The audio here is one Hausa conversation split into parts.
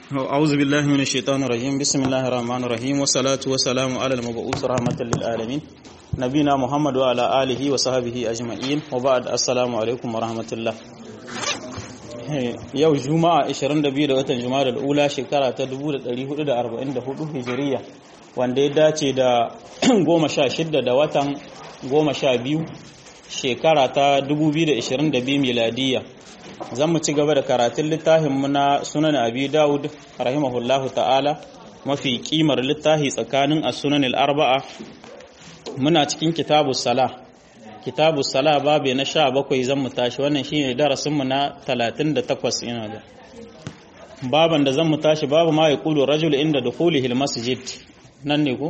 أعوذ بالله من الشيطان الرجيم بسم الله الرحمن الرحيم والصلاة والسلام على المبعوث رحمة للعالمين نبينا محمد وعلى آله وصحبه أجمعين وبعد السلام عليكم ورحمة الله yau juma'a 22 da watan juma'a da ula shekara ta 1444 hijiriya wanda ya dace da 16 da watan 12 shekara ta 2022 miladiyya zan mu ci gaba da karatun littafinmu na sunan abi dawud rahimahullahu ta'ala mafi kimar littafi tsakanin as-sunan al-arba'a muna cikin kitabu sala kitabu sala babu na sha bakwai zan mu tashi wannan shine darasinmu na 38 ina da baban da zan mu tashi babu ma yaqulu rajul inda dukhulihi al-masjid nan ne ko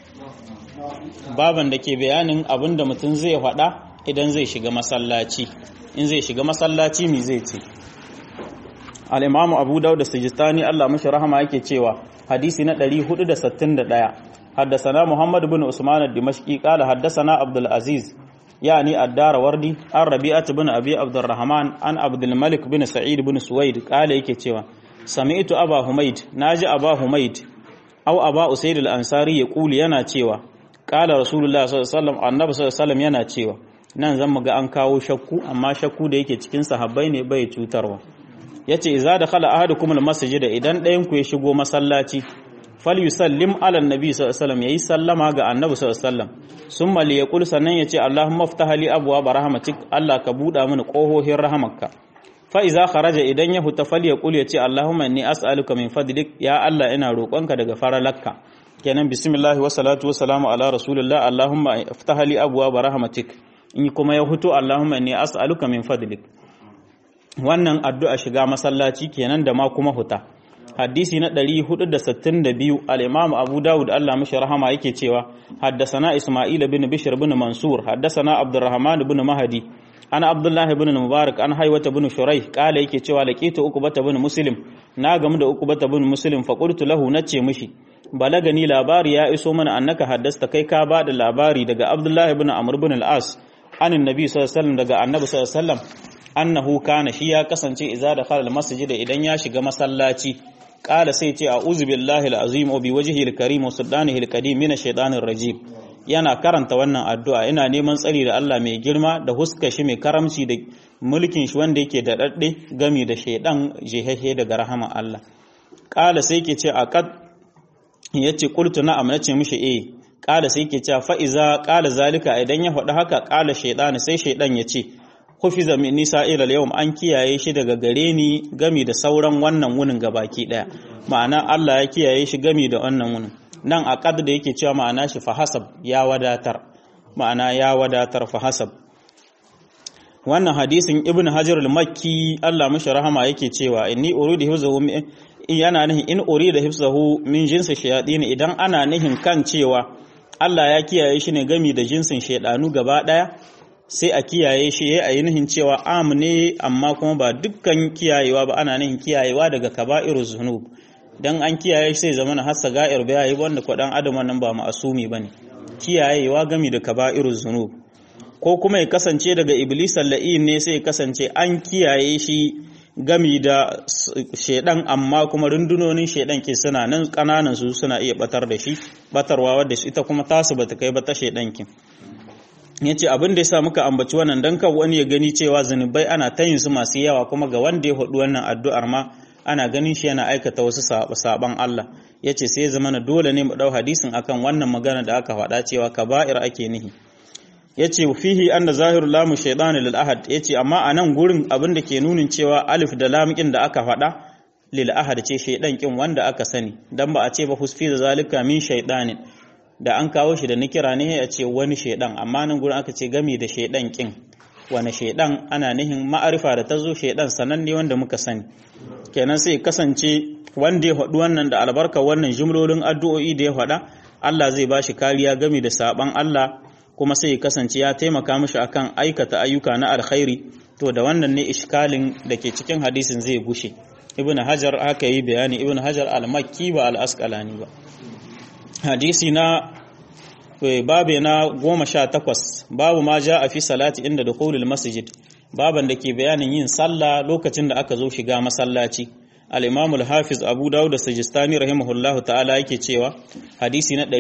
baban da ke bayanin abinda mutum zai faɗa idan zai shiga masallaci in zai shiga masallaci mi zai ce al-imam abu daud da sijistani Allah mashi rahama yake cewa hadisi na 461 حدثنا محمد بن عثمان الدمشقي قال حدثنا عبد العزيز يعني الدار وردي عن ربيعة بن أبي عبد الرحمن عن عبد الملك بن سعيد بن سويد قال yake cewa سمعت أبا حميد ناجي أبا حميد أو أبا أسيد الأنصاري يقول yana cewa قال رسول الله صلى الله عليه وسلم النبي صلى الله عليه وسلم yana cewa nan zan ga an kawo shakku amma shakku da yake cikin sahabbai ne bai cutarwa yace idza dakhala ahadukum almasjida idan ɗayan ku ya shigo masallaci falyusallim ala annabi sallallahu alaihi wasallam yayi sallama ga annabi sallallahu alaihi wasallam summa liyaqul sannan yace allahumma iftah li abwaab rahmatik allah ka buda mini kohohin rahamarka fa iza kharaja idan ya huta falyaqul yace allahumma inni as'aluka min fadlik ya allah ina roƙonka daga faralakka kenan bismillah wa salatu wa salamu ala rasulillah allahumma iftah li abwaab rahmatik in kuma ya hutu allahumma inni as'aluka min fadlik wannan addu'a shiga masallaci kenan da ma kuma huta hadisi na 462 al-imam abu dawud Allah mishi rahama yake cewa haddasana isma'il bin bishr bin mansur haddasana abdurrahman bin mahdi ana abdullah bin mubarak an haywata bin shurai kala yake cewa laqitu ukbata bin muslim na gamu da ukbata bin muslim fa qultu lahu nace mishi balagani labari ya iso mana annaka haddasta kai ka ba da labari daga abdullah bin amr bin al-as anin nabi sallallahu alaihi wasallam daga annabi sallallahu alaihi wasallam annahu kana shi ya kasance idza dakhala al-masjid idan ya shiga masallaci kala sai ce a billahi al'azim wa bi wajhihi al-karim wa sultanihi al-qadim min ash-shaytanir rajim yana karanta wannan addu'a ina neman tsari da Allah mai girma da huska shi mai karamci da mulkin shi wanda yake da dadde gami da shaydan jehehe daga rahama Allah kala sai ke ce aqad yace qultu na'am nace mishi eh kala sai ke ce fa iza kala zalika idan ya faɗi haka kala shaydan sai shaydan ya ce hufiza min nisa ilal yawm an kiyaye shi daga gare ni gami da sauran wannan wunin gabaki daya ma'ana Allah ya kiyaye shi gami da wannan wunin nan a qad da yake cewa ma'ana shi fa hasab ya wadatar ma'ana ya wadatar fa hasab wannan hadisin ibn hajar al-makki Allah mashi rahama yake cewa inni uridu hifzahu yana nihin in urida hifzahu min jinsi shayatin idan ana nihin kan cewa Allah ya kiyaye shi ne gami da jinsin shaydanu gaba daya sai a kiyaye shi ya yi nihin cewa am ne amma kuma ba dukkan kiyayewa ba ana nihin kiyayewa daga kaba'iru zunub dan an kiyaye shi sai zama na hassa ga'ir bai yi wanda kwadan adam wannan ba ma'asumi bane kiyayewa gami da kaba'iru zunub ko kuma ya kasance daga iblis la'in ne sai ya kasance an kiyaye shi gami da shedan amma kuma rundunonin shedan ke suna nan kananan su suna iya batar da shi batarwa wadda ita kuma tasu bata kai ba ta shedan kin ya ce abin da ya sa muka ambaci wannan don kan wani ya gani cewa zunubai ana ta yin su masu yawa kuma ga wanda ya haɗu wannan addu'ar ma ana ganin shi yana aikata wasu saban Allah ya ce sai zama na dole ne mu ɗau hadisin akan wannan magana da aka faɗa cewa kaba'ir ake nihi ya ce fihi an da zahiru lamu shaidan lil ahad ya ce amma a nan gurin abin da ke nunin cewa alif da lam da aka faɗa lil ahad ce shaidan kin wanda aka sani dan ba a ce ba husfi da zalika min shaidanin da an kawo shi da nikira ne ya ce wani shaidan amma nan gurin aka ce gami da shaidan kin wani shaidan ana nihin ma'arifa da ta zo shaidan sananne wanda muka sani kenan sai kasance wanda ya faɗi wannan da albarka wannan jumlolin addu'o'i da ya faɗa Allah zai ba shi kariya gami da saban Allah kuma sai ya kasance ya taimaka mishi akan aikata ayyuka na alkhairi to da wannan ne iskalin da ke cikin hadisin zai gushe ibnu hajar haka yi bayani ibnu hajar al-makki ba al-asqalani ba hadisi na babe na goma sha takwas babu ma ja a fi salati inda da masjid baban da ke bayanin yin sallah lokacin da aka zo shiga masallaci al-imam al-hafiz abu dawud da sajistani rahimahullahu ta'ala yake cewa hadisi na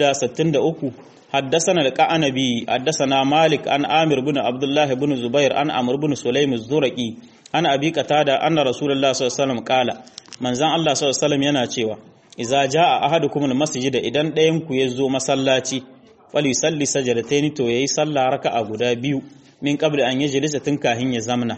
463 حدثنا القعنبي حدثنا مالك عن عامر بن عبد الله بن زبير عن عمرو بن سليم الزرقي عن ابي قتاده ان رسول الله صلى الله عليه وسلم قال manzon Allah sallallahu alaihi wasallam yana cewa idza jaa ahadukum almasjid idan ɗayan ku ya zo masallaci falisalli sajadataini to yayi sallah raka'a guda biyu min qabli an yajlisa tun kahin ya zamna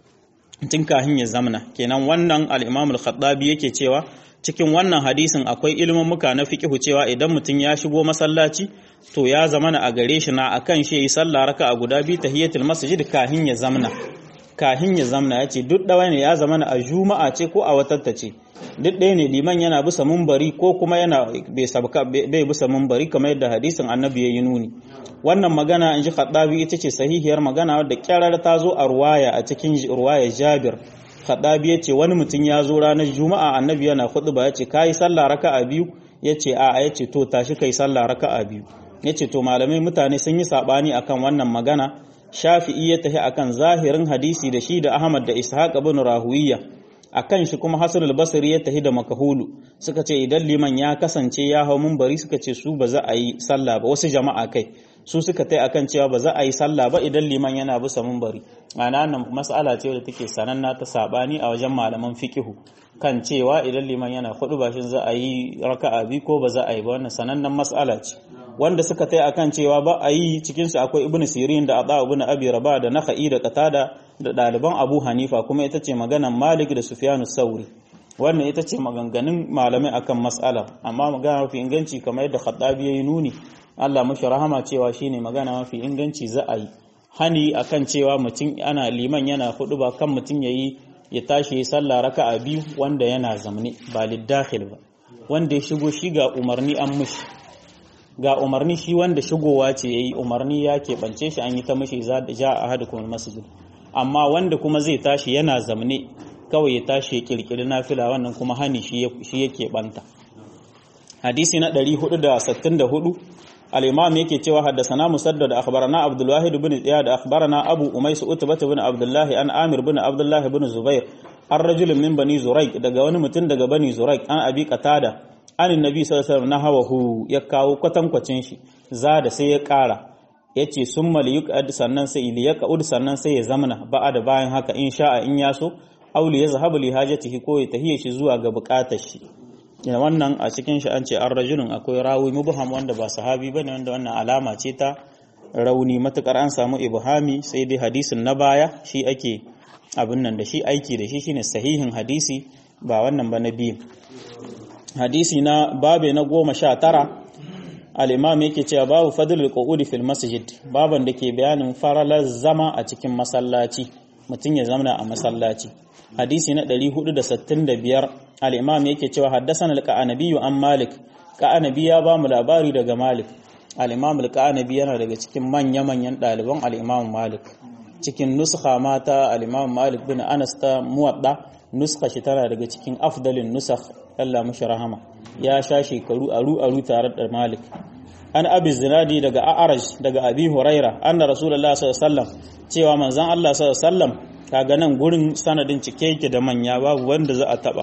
tun kahin ya zamna kenan wannan al-Imam al-Khattabi yake cewa cikin wannan hadisin akwai ilimin muka na fiqhu cewa idan mutum ya shigo masallaci to ya zamana a gare shi na akan shi yayi sallah raka'a guda biyu tahiyatul masjid kahin ya zamna kahin ya zamna ya ce duk ɗaya ne ya zamana a juma'a ce ko a watatta ce duk ɗaya ne liman yana bisa mumbari ko kuma yana bai sabka bai bisa mumbari kamar yadda hadisin annabi ya yi nuni wannan magana in ji khaddabi ita ce sahihiyar magana wadda kyarar ta zo a ruwaya a cikin ruwaya jabir khaddabi ya ce wani mutum ya zo ranar juma'a annabi yana khutba ya ce kayi sallah raka'a biyu ya ce a'a ya ce to tashi kai sallah raka'a biyu ya ce to malamai mutane sun yi sabani akan wannan magana shafi'i ya tafi akan zahirin hadisi da shi da ahmad da ishaq ibn rahuwiya akan shi kuma hasan al-basri ya tafi da makahulu suka ce idan liman ya kasance ya hau munbari suka ce su ba za a yi sallah ba wasu jama'a kai su suka tai akan cewa ba za a yi sallah ba idan liman yana bisa munbari ma'ana nan mas'ala ce da take sananna ta sabani a wajen malaman fiqihu kan cewa idan liman yana hudu ba shin za a yi raka'a bi ko ba za a yi ba wannan sanannen mas'ala ce wanda suka tai akan cewa ba a yi cikinsu akwai ibnu sirin da adha ibn abi rabah da nakhai da qatada da ɗaliban abu hanifa kuma ita ce maganan malik da sufyanu sauri wannan ita ce maganganun malamai akan mas'ala amma magana mafi inganci kamar yadda khattabi yayi nuni Allah mashi rahama cewa shine magana mafi inganci za a yi hani akan cewa mutum ana liman yana hudu ba kan mutum yayi ya tashi ya sallah raka'a biyu wanda yana zamne ba liddakhil ba wanda ya shigo shi ga umarni an mushi ga umarni shi wanda shigowa ce yayi umarni ya keɓance shi an yi ta mashi ja a hadu kuma masjid amma wanda kuma zai tashi yana zamne kawai ya tashi ya kirkiri nafila wannan kuma hani shi yake banta hadisi na 464 al-imam yake cewa haddathana musaddad akhbarana abdul wahid ibn ziyad akhbarana abu umays utbah ibn abdullah an amir ibn abdullah ibn zubair an rajul min bani zuraik daga wani mutum daga bani zuraik an abi qatada an annabi sallallahu alaihi wasallam nahawahu ya kawo kwatankwacin shi za da sai ya kara yace summa liyuqad sannan sai liyaqud sannan sai ya zamana ba'a da bayan haka in sha'a in yaso aw li yazhabu li hajatihi ko ya tahiye shi zuwa ga bukatar shi ina wannan a cikin shi an ce an rajulun akwai rawi mubham wanda ba sahabi bane wanda wannan alama ce ta rauni matukar an samu ibhami sai dai hadisin na baya shi ake abin nan da shi aiki da shi shine sahihin hadisi ba wannan ba na biyu hadisi na babe na goma sha tara al'imam yake cewa babu fadlul qu'udi fil masjid baban da ke bayanin faralar zama a cikin masallaci mutum ya zama a masallaci hadisi na 465 al'imam yake cewa haddasan al-ka'anabi an malik ka'anabi ya ba mu labari daga malik al'imam al-ka'anabi yana daga cikin manya-manyan ɗaliban al'imam malik cikin nuskha mata al'imam malik bin anas ta muwadda nuska shi tana daga cikin afdalin nusakh Allah mashi rahama ya sha shekaru aru aru tare da Malik an abi zinadi daga a'raj daga abi huraira anna rasulullahi sallallahu alaihi wasallam cewa manzon Allah sallallahu alaihi wasallam kaga nan gurin sanadin cike yake da manya babu wanda za a taba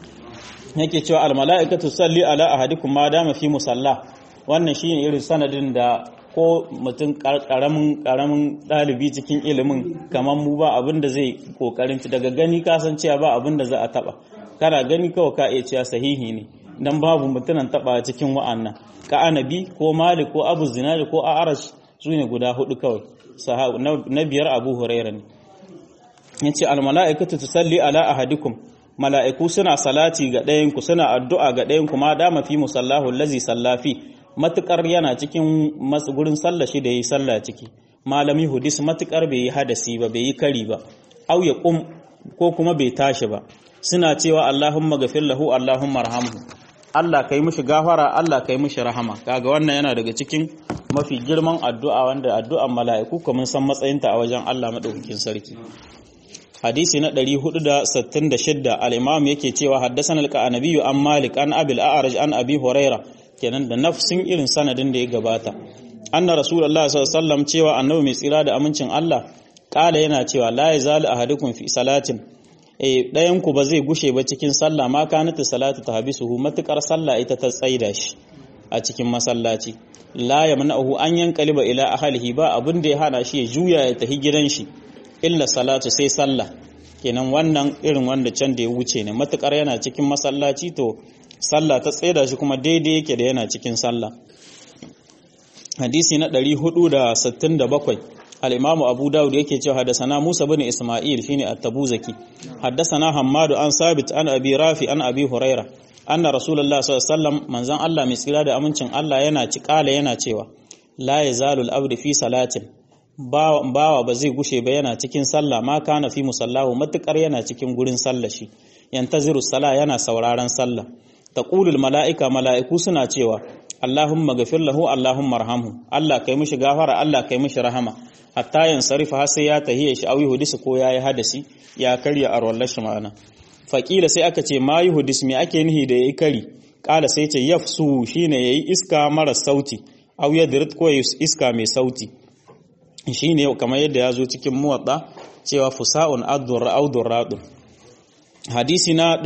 yake cewa al mala'ikatu salli ala ahadikum ma dama fi musalla wannan shine irin sanadin da ko mutum karamin karamin dalibi cikin ilimin kamar mu ba abin da zai kokarin daga gani kasancewa ba abin da za a taba kana gani kawai ka iya cewa sahihi ne dan babu mutunan taba cikin wa'annan ka anabi ko malik ko abu zinari ko a'arash su ne guda hudu kawai na biyar abu huraira ne yace al mala'ikatu tusalli ala ahadikum mala'iku suna salati ga ɗayan ku suna addu'a ga ɗayan ku ma dama fi musallahu allazi sallafi matukar yana cikin gurin sallah shi da yi sallah ciki malami hudis matukar bai yi hadasi ba bai yi kari ba au ya kum ko kuma bai tashi ba suna cewa Allahumma gafir lahu Allahumma rahamhu Allah kai mishi gafara Allah kai mishi rahama kaga wannan yana daga cikin mafi girman addu'a wanda addu'an mala'iku kuma san matsayinta a wajen Allah madaukakin sarki hadisi na 466 al-imam yake cewa haddathana al-qanabi an malik an abil a'raj an abi huraira kenan da nafsin irin sanadin da ya gabata anna rasulullahi sallallahu alaihi wasallam cewa annabi mai tsira da amincin Allah kala yana cewa la yazalu ahadukum fi salatin eh ɗayan ku ba zai gushe ba cikin sallah ma kanata salatu tahbisuhu matukar sallah ita ta tsaida shi a cikin masallaci la yamna'uhu an yanqaliba ila ahlihi ba abin da ya hana shi ya juya ya tafi gidan shi illa salatu sai sallah kenan wannan irin wanda can da ya wuce ne matukar yana cikin masallaci to sallah ta tsaida shi kuma daidai yake da yana cikin sallah hadisi na 467 al-imamu abu dawud yake cewa hadasana musa bin isma'il shine at-tabuzaki hadasana hammadu an sabit an abi rafi an abi huraira anna rasulullah sallallahu alaihi wasallam manzon Allah mai tsira da amincin Allah yana ci kala yana cewa la yazalu al-abdu fi salatin bawa ba zai gushe ba yana cikin sallah ma kana fi musallahu matukar yana cikin gurin sallah shi yantaziru sala yana sauraron sallah taqulul mala'ika mala'iku suna cewa Allahumma ghafir lahu Allahumma arhamhu Allah kai mishi gafara Allah kai mishi rahama hatta yansarifa har sai ya tahiya shi awi hudisi ko yayi hadasi ya karya arwallar shi ma'ana faqila sai aka ce ma yuhdis me ake nihi da yayi kari kala sai ce yafsu shine yayi iska mara sauti aw yadrit ko iska mai sauti shine kamar yadda ya zo cikin muwadda cewa fusa'un addur audur radu hadisi na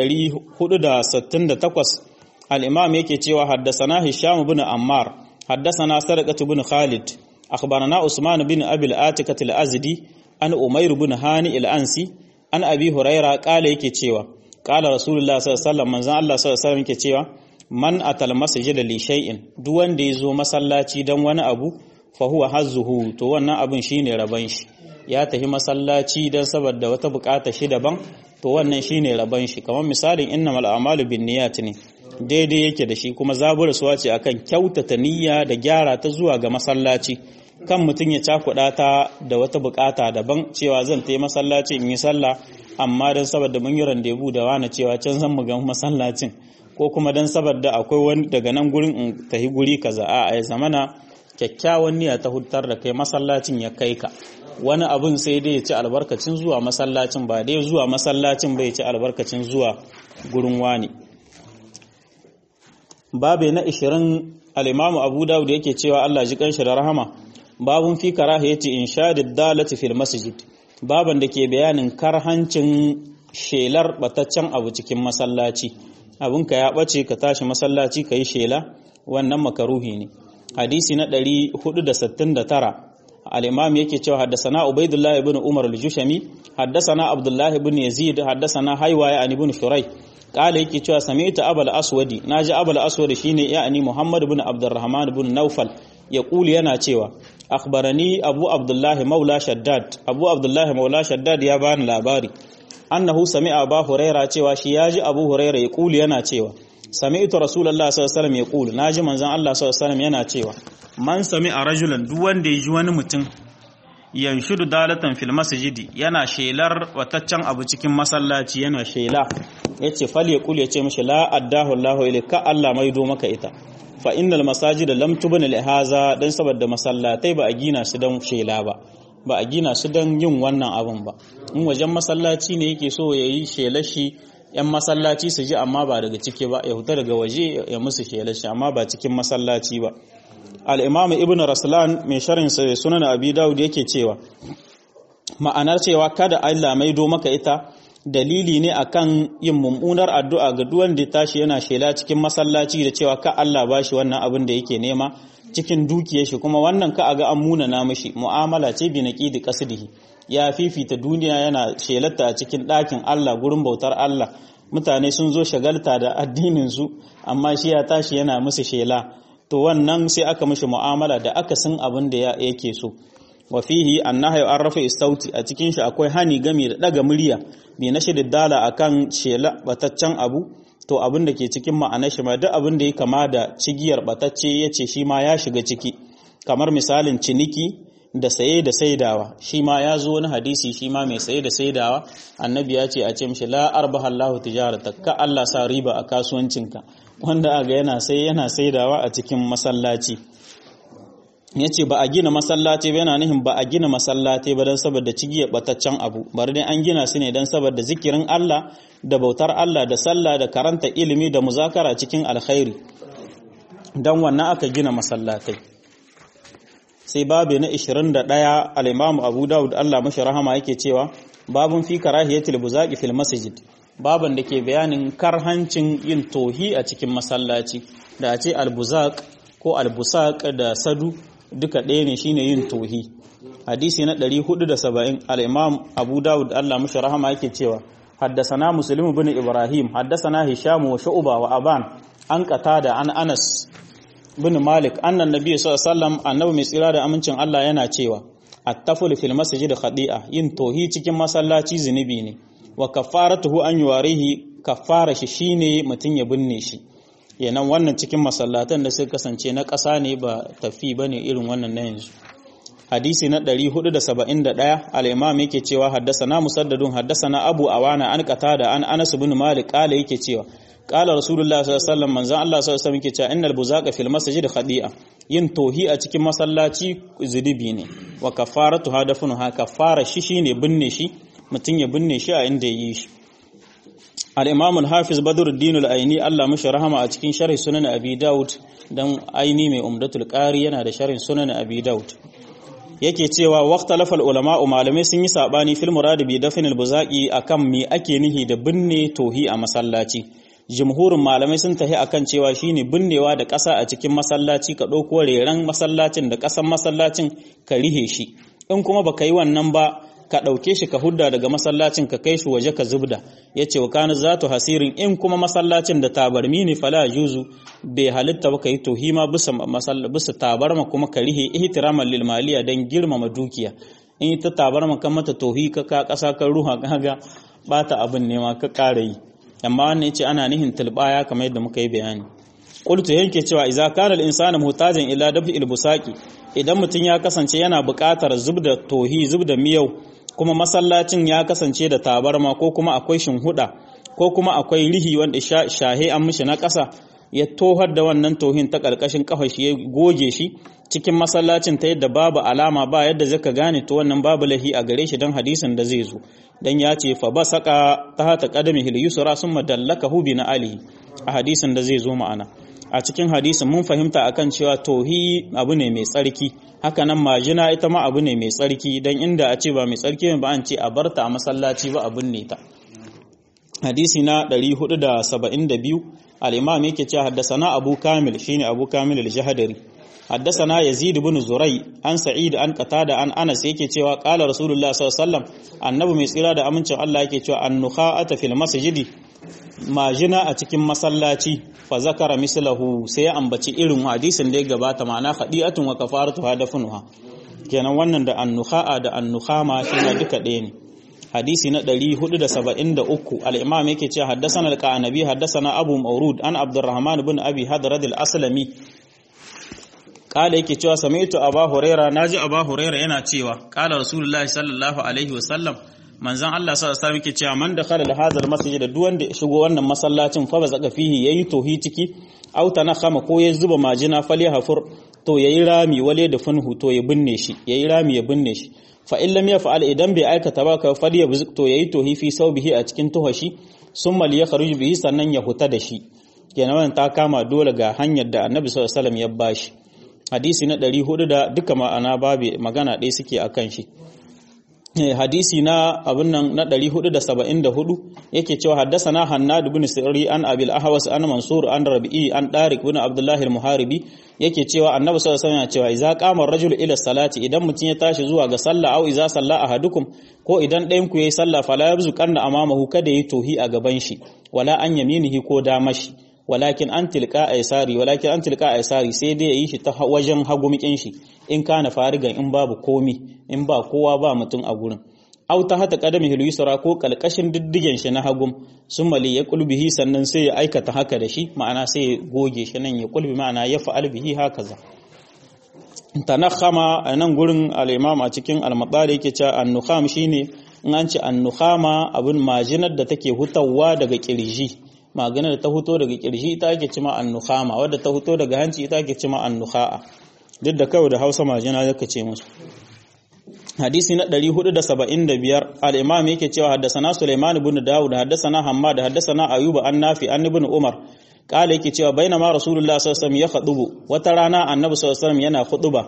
468 al-imam yake cewa haddasana hisham ibn ammar haddasana sadaqatu ibn khalid akhbarana usman bin abi al-atikat al-azdi an umayr ibn hani al-ansi an abi huraira kala yake cewa kala rasulullah sallallahu alaihi wasallam manzon Allah sallallahu alaihi wasallam yake cewa man atal masjida li shay'in duk wanda yazo masallaci dan wani abu fa huwa hazzuhu to wannan abin shine raban shi ya tafi masallaci dan saboda wata bukata shi daban to wannan shine raban shi kamar misalin innamal a'malu binniyat ne daidai yake da shi kuma zabura suwa ce akan kyautata niyya da gyara ta zuwa ga masallaci kan mutum ya cakuɗa ta da wata bukata daban cewa zan ta yi masallaci in yi sallah amma don saboda mun yi randebu da wani cewa can zan mu ga masallacin ko kuma don saboda akwai wani daga nan gurin in tafi guri kaza a ya zamana kyakkyawan niyya ta hutar da kai masallacin ya kai ka wani abun sai dai ya ci albarkacin zuwa masallacin ba dai zuwa masallacin bai ci albarkacin zuwa gurin wani babe na 20 al-imamu abu dawud yake cewa Allah ji kanshi da rahama babun fi karahiyati inshadid dalati fil masjid baban da ke bayanin karhancin shelar bataccen abu cikin masallaci abinka ya bace ka tashi masallaci ka yi shela wannan makaruhi ne hadisi na 469 al-imam yake cewa haddasana ubaidullah ibn umar al-jushami haddasana abdullah ibn yazid haddasana haywaya an ibn shurai kala yake cewa sami'tu abul aswadi naji abul aswadi shine ya'ani muhammad ibn abdurrahman ibn naufal ya kuli yana cewa akhbarani abu abdullah maula shaddad abu abdullah maula shaddad ya bani labari annahu sami'a abu huraira cewa shi yaji abu huraira ya kuli yana cewa sami'tu rasulullah sallallahu alaihi wasallam ya kuli naji manzon Allah sallallahu alaihi wasallam yana cewa man sami'a rajulan duk wanda ya ji wani mutum yanshudu dalatan fil masjidi yana shelar wataccen abu cikin masallaci yana shela yace fal ya kul yace mishi la addahu Allahu ilayka Allah maido maka ita fa innal masajida lam tubna li haza dan saboda masallatai ba a gina su dan shela ba ba a gina su dan yin wannan abun ba in wajen masallaci ne yake so yayi shelar shi yan masallaci su ji amma ba daga ciki ba ya huta daga waje ya musu shelar shi amma ba cikin masallaci ba al-imam ibnu raslan mai sharhin sunan abi daud yake cewa ma'anar cewa kada Allah maido maka ita dalili ne akan yin mummunar addu'a ga duwan da tashi yana shela cikin masallaci da cewa ka Allah bashi wannan abin da yake nema cikin dukiyar shi kuma wannan ka aga an muna na mishi mu'amala ce bi naqidi qasdihi ya fifita duniya yana shelarta a cikin ɗakin Allah gurin bautar Allah mutane sun zo shagalta da addinin su amma shi ya tashi yana musu shela to wannan sai aka mishi mu'amala da aka san abin da yake so wa fihi annahyu an rafa istauti a cikin shi akwai hani game da daga murya bi na shidid dala akan shela bataccen abu to abin da ke cikin ma'anar shi ma duk abin da ya kama da cigiyar batacce yace shi ma ya shiga ciki kamar misalin ciniki da saye da saidawa shi ma ya zo wani hadisi shi ma mai saye da saidawa annabi ya ce a ce mishi la arbaha Allahu tijarata ka Allah sa riba a kasuwancinka wanda aga yana sai yana saidawa a cikin masallaci ya ce ba a gina masallaci ba yana nihin ba a gina masallaci ba don saboda cigiya bataccen abu bari dai an gina su ne don saboda zikirin Allah da bautar Allah da sallah da karanta ilimi da muzakara cikin alkhairi don wannan aka gina masallatai sai babu na 21 al-Imam Abu Dawud Allah mashi rahama yake cewa babun fi karahiyatil buzaqi fil masjid baban da ke bayanin karhancin yin tohi a cikin masallaci da a ce albuzaq ko albusaq da sadu duka ɗaya ne shine yin tohi hadisi na 470 al-imam abu dawud Allah mashi rahama yake cewa haddasana muslim ibn ibrahim haddasana hisham wa shu'ba wa aban an qatada an anas bin malik annan nabi sallallahu alaihi wasallam annabi mai tsira da amincin Allah yana cewa at-taful fil masjid khadi'a yin tohi cikin masallaci zunubi ne wa kafaratuhu an yuwarihi kafara shi shine mutun ya binne shi yanan wannan cikin masallatan da suka kasance na ƙasa ne ba tafi bane irin wannan na yanzu hadisi na 471 al-imam yake cewa haddasana musaddadun haddasana abu awana an qatada an anas ibn malik qala yake cewa qala rasulullah sallallahu alaihi wasallam manzon Allah sallallahu alaihi wasallam yake cewa innal buzaqa fil masjid khadi'a yin tohi a cikin masallaci zunubi ne wa kafaratu hadafun ha kafara shi shine binne shi mutun ya binne shi a inda yi shi al-imam al-hafiz badruddin al-aini Allah mashi rahama a cikin sharh sunan abi daud dan aini mai umdatul qari yana da sharhin sunan abi daud yake cewa waqtalafal ulama malamai sun yi sabani fil murad bi dafnil buzaqi akan me ake nihi da binne tohi a masallaci jumhurin malamai sun tahi akan cewa shine binnewa da ƙasa a cikin masallaci ka ɗauko reran masallacin da ƙasan masallacin ka rihe shi in kuma baka yi wannan ba ka ɗauke shi ka hudda daga masallacin ka kai shi waje ka zubda ya ce wa kana zatu hasirin in kuma masallacin da tabarmi ne fala juzu bai halitta ba ka yi tohima bisa bisa tabarma kuma ka rihe ihtiraman lil maliya dan girmama dukiya in ita tabarma kan mata tohi ka ka ƙasa kan ruha kaga bata abin ne ma ka ƙara yi amma wannan yace ana nihin tilbaya kamar yadda muka yi bayani qultu yake cewa idza kana al insanu muhtajan ila dafi al busaqi idan mutum ya kasance yana buƙatar zubda tohi zubda miyau kuma masallacin ya kasance da tabarma ko kuma akwai shinhuda ko kuma akwai rihi wanda shahe an mishi na ƙasa ya tohar da wannan tohin ta ƙarƙashin ƙafar shi ya goge shi cikin masallacin ta yadda babu alama ba yadda zaka gane to wannan babu lahi a gare shi don hadisin da zai zo dan ya ce fa basaka tahta qadamihi al-yusra summa dallakahu bi ali a hadisin da zai zo ma'ana a cikin hadisin mun fahimta akan cewa tohi abu ne mai tsarki haka nan majina ita ma abu ne mai tsarki dan inda a ce ba mai tsarki ba an ce a barta a masallaci ba abun ne ta hadisi na 472 al-imam yake cewa haddasana abu kamil shine abu kamil al-jahdari haddasana yazid ibn zurai an sa'id an qatada an anas yake cewa qala rasulullah sallallahu alaihi wasallam annabi mai tsira da amincin Allah yake cewa an-nukha'ata fil masjidi majina a cikin masallaci fa zakara mislahu sai ya ambaci irin hadisin da ya gabata ma'ana khadi'atun wa kafaratu hadafunuha kenan wannan da an-nukha'a da an-nukhama shine duka ɗaya ne hadisi na 473 al-imam yake cewa haddathana al-qanabi haddathana abu maurud an abdurrahman ibn abi hadrad al-aslami kala yake cewa sami'tu aba huraira naji aba huraira yana cewa kala rasulullahi sallallahu alaihi wasallam manzon Allah sallallahu alaihi wasallam yake cewa man dakhala al-hadha al-masjid duk wanda ya shigo wannan masallacin fa bazaka fihi yayi tohi ciki aw tanakhama ko ya zuba majina falyahfur to yayi rami wale da funhu to ya binne shi yayi rami ya binne shi fa in lam yaf'al idan bai aikata ba ka fadiya to yayi tohi fi saubihi a cikin tuhashi summa liyakhruj bihi sannan ya huta da shi kenan wannan ta kama dole ga hanyar da annabi sallallahu alaihi wasallam ya bashi hadisi na 400 da duka ma'ana babu magana ɗaya suke akan shi hadisi na abin nan na 474 yake cewa haddasana Hannad ibn Sirri an Abil Ahwas an Mansur an Rabi'i an Tariq ibn Abdullah al-Muharibi yake cewa Annabi sallallahu alaihi wasallam cewa idza qama ar-rajulu ila salati idan mutum ya tashi zuwa ga sallah au idza salla ahadukum ko idan ɗayan ku yayi sallah fala yabzu kanna amamahu kada yi tohi a gaban shi wala an yaminihi ko damashi walakin an tilka aisari walakin an tilka aisari sai dai yayi shi ta wajen hagumikin shi in kana farigan in babu komi in ba kowa ba mutum a gurin aw ta hata qadami yusra ko kalkashin diddigen shi na hagum sumali ya kulbihi sannan sai ya aikata haka da shi ma'ana sai ya goge shi nan ya kulbi ma'ana ya fa'al bihi hakaza tanakhama a nan gurin al-imam a cikin al-madari yake cewa an-nukham shine in an ce an-nukhama abin majinar da take hutawa daga kirji maganar da ta fito daga kirji ita ake cima annukhama wadda ta fito daga hanci ita ake cima annukha'a duk da kawai da Hausa majina yake ce musu hadisi na 475 al-imam yake cewa haddathana Sulaiman ibn Dawud haddathana Hammad haddathana Ayyub an Nafi an ibn Umar kala yake cewa bainama Rasulullah sallallahu alaihi wasallam ya khutubu wata rana Annabi sallallahu alaihi wasallam yana khutuba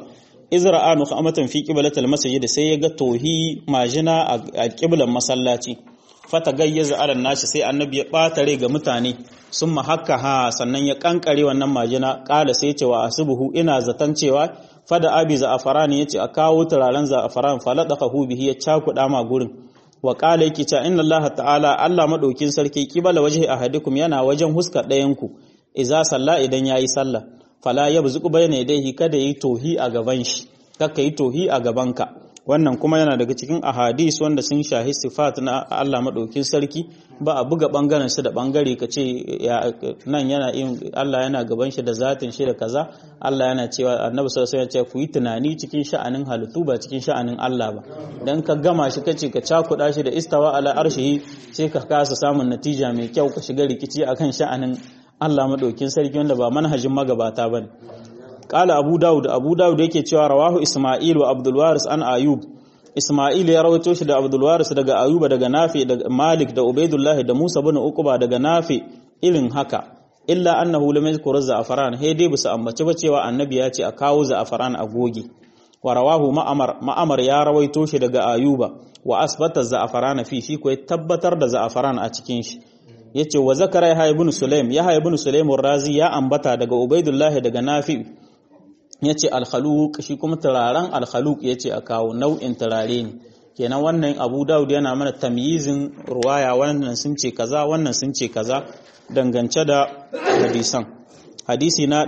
izra'a nukhamatan fi qiblatil masjid sai ya ga tohi majina a qiblan masallaci fata gayyaza ala nashi sai annabi ya bata rai ga mutane sun mahakka ha sannan ya kankare wannan majina kala sai ce wa asbuhu ina zaton cewa fada abi za'afaran yace a kawo turaren za'afaran faladaqahu bihi ya cakuda ma gurin wa kala yake cewa inna allaha ta'ala Allah madaukin sarki kibala wajhi ahadikum yana wajen huskar ɗayan ku idza salla idan yayi sallah fala yabzuqu bayna yadayhi kada yi tohi a gaban shi kaka yi tohi a gabanka wannan kuma yana daga cikin ahadis wanda sun shahi sifat na Allah madaukin sarki ba a buga bangaren shi da bangare ka ce nan yana yin Allah yana gaban shi da zatin shi da kaza Allah yana cewa annabi sallallahu alaihi wasallam ku yi tunani cikin sha'anin halittu ba cikin sha'anin Allah ba dan ka gama shi kace ka cakuda shi da istawa ala arshihi sai ka kasa samun natija mai kyau ka shiga rikici akan sha'anin Allah madaukin sarki wanda ba manhajin magabata bane Ƙala Abu Dawud, Abu Dawud yake cewa rawahu Ismail wa Abdul Waris an Ayub. Ismail ya rawaito shi da Abdul Waris daga Ayuba daga Nafi da Malik da Ubaidullah da Musa bin Uqba daga Nafi irin haka. Illa annahu lam yadhkur za'afaran he dai bisa ambace ba cewa annabi ya ce a kawo za'afaran a goge. Wa rawahu Ma'amar, Ma'amar ya rawaito shi daga Ayuba wa asbata za'afaran fi shi ko tabbatar da za'afaran a cikin shi. Yace wa zakara Yahya ibn Sulaim, Yahya ibn Sulaim razi ya ambata daga Ubaidullah daga Nafi ya ce alhaluk shi kuma turaren alhaluk ya ce a kawo nau'in turare ne kenan wannan abu dawud yana mana tamyizin ruwaya wannan sun ce kaza wannan sun ce kaza dangance da hadisan hadisi na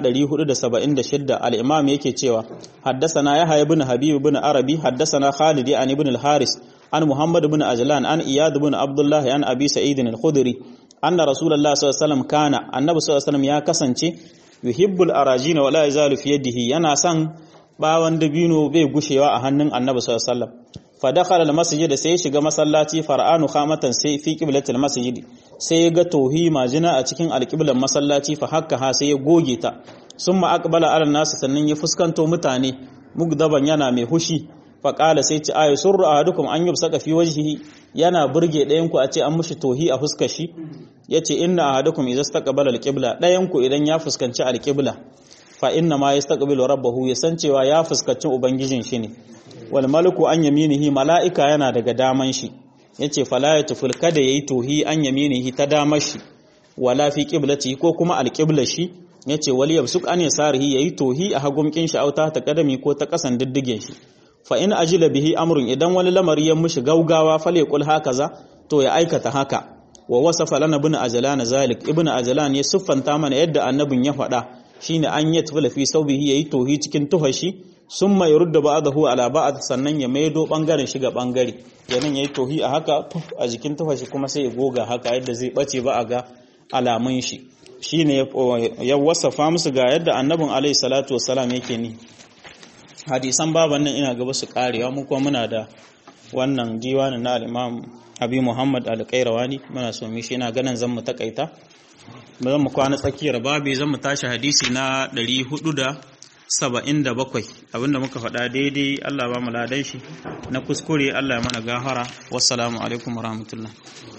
476 al-imam yake cewa haddasana yahya ibn habib ibn arabi haddasana khalid an ibn al-haris an muhammad ibn ajlan an iyad ibn abdullah an abi sa'id al-khudri anna rasulullah sallallahu alaihi wasallam kana annabi sallallahu alaihi wasallam ya kasance yuhibbul arajina wala yazalu fi yadihi yana son bawan dabino bai gushewa a hannun annabi sallallahu alaihi wasallam fa dakhala al-masjid sai shiga masallaci far'anu khamatan sai fi qiblatil masjid sai ya ga tohi majina a cikin alqiblan masallaci fa hakka ha sai ya goge ta summa aqbala ala nas sannan ya fuskanto mutane mugdaban yana mai hushi fa qala sai ci ayu surru ahadukum an yubsaka fi wajhihi yana burge ɗayan ku a ce an mushi tohi a fuskar shi yace inna ahadukum idza istaqbala alqibla ɗayan ku idan ya fuskanci alqibla fa inna ma yastaqbilu rabbahu ya san cewa ya fuskanci ubangijin shi ne wal malaku an yaminihi mala'ika yana daga daman shi yace fala yatuful kada yayi tohi an yaminihi ta damar shi wala fi qiblati ko kuma alqibla shi yace wal yabsuk an yasarihi yayi tohi a hagumkin shi auta ta kadami ko ta kasan diddigen shi fa in ajila bihi amrun idan wani lamari ya mushi gaugawa falyaqul hakaza to ya aikata haka wa wasafa lana ibn ajlan zalik ibn ajlan ya siffanta mana yadda annabin ya faɗa shine an yatfula fi saubihi yayi tohi cikin tuhashi summa yurda ba'dahu ala ba'd sannan ya maido bangaren shiga bangare yanin yayi tohi a haka a jikin tuhashi kuma sai ya goga haka yadda zai bace ba a ga alamun shi shine ya wasafa musu ga yadda annabin alaihi salatu wassalam yake ni hadisan baban nan ina gaba su karewa mu kuma muna da wannan diwanin na al-imam abi muhammad al-qayrawani muna so mu shi ina ganin zan mu takaita zan mu kwana tsakiyar babi zan mu tashi hadisi na 477 abinda muka faɗa daidai Allah ba mu ladan shi na kuskure Allah ya mana gafara wassalamu alaikum warahmatullahi